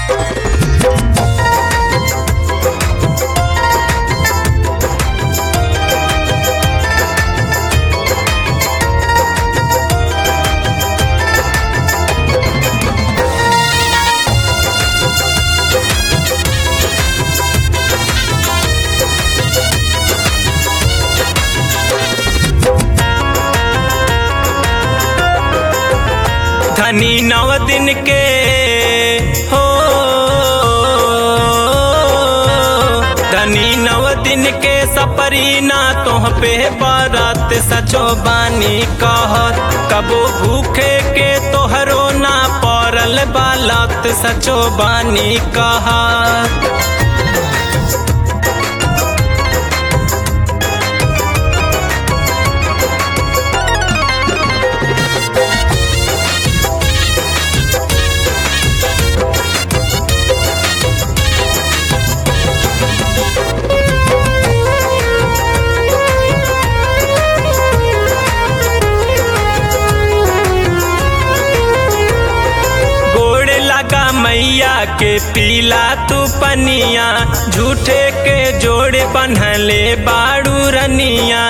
धनी नव दिन के हो धनी नव दिन के सपरी ना तोह पे बरत सचो बानी कहत कबो भूखे के तोहरो ना पड़ल बालत सचो बानी कहत गोड़ लगा मैया के पीला तू पनिया झूठे के जोड़ बनहले बाड़ू रनिया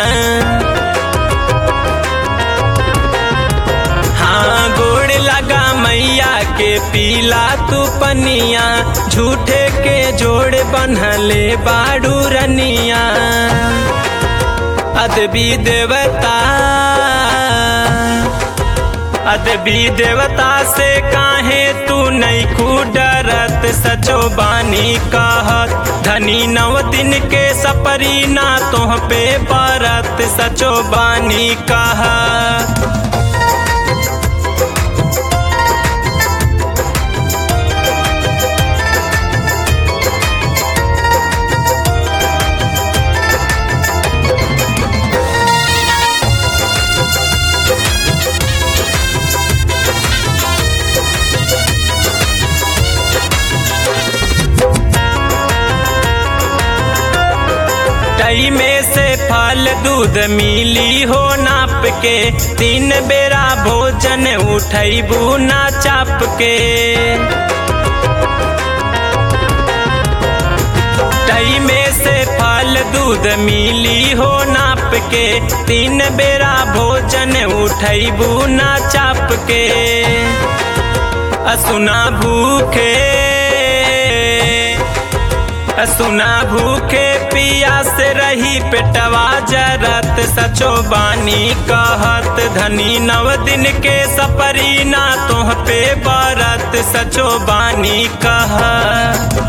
हाँ गोड़ लगा मैया के पीला तू पनिया झूठे के जोड़ बनहले बाड़ू रनिया अदबी देवता अदबी देवता से काहे तू नहीं डरत सचो बानी कहत धनी नव दिन के सपरी ना तोह पे बरत सचो बानी कहत टई में से फल दूध मिली हो नाप के तीन बेरा भोजन उठैबू ना चाप के टई में से फल दूध मिली हो नाप के तीन बेरा भोजन उठैबू ना चाप के असुना भूखे सुना भूखे पिया से रही पेटवा जरत सचो बानी कहत धनी नव दिन के सपरी ना तोह पे बरत सचो बानी कहत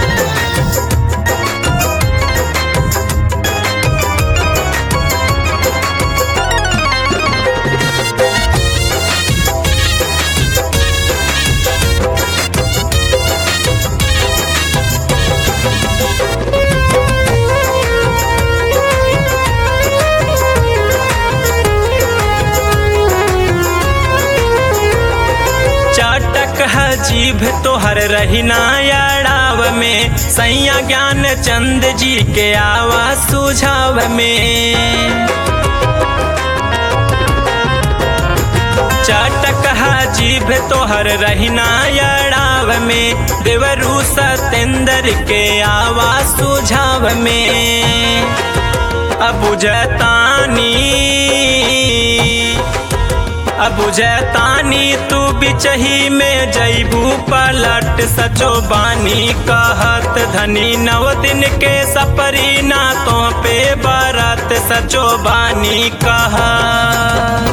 चटक है जीभ तोहर रहीना अड़ाव में सैया ज्ञान चंद जी के आवा सुझाव में चटक है जीभ तोहर रहीना अड़ाव में देवरू सतेंद्र के आवा सुझाव में अब जतानी अब जैतानी तू बिचही में जैबू पलट सचो बानी कहत धनी नव दिन के सपरी ना तो पे बरत सचो बानी कहत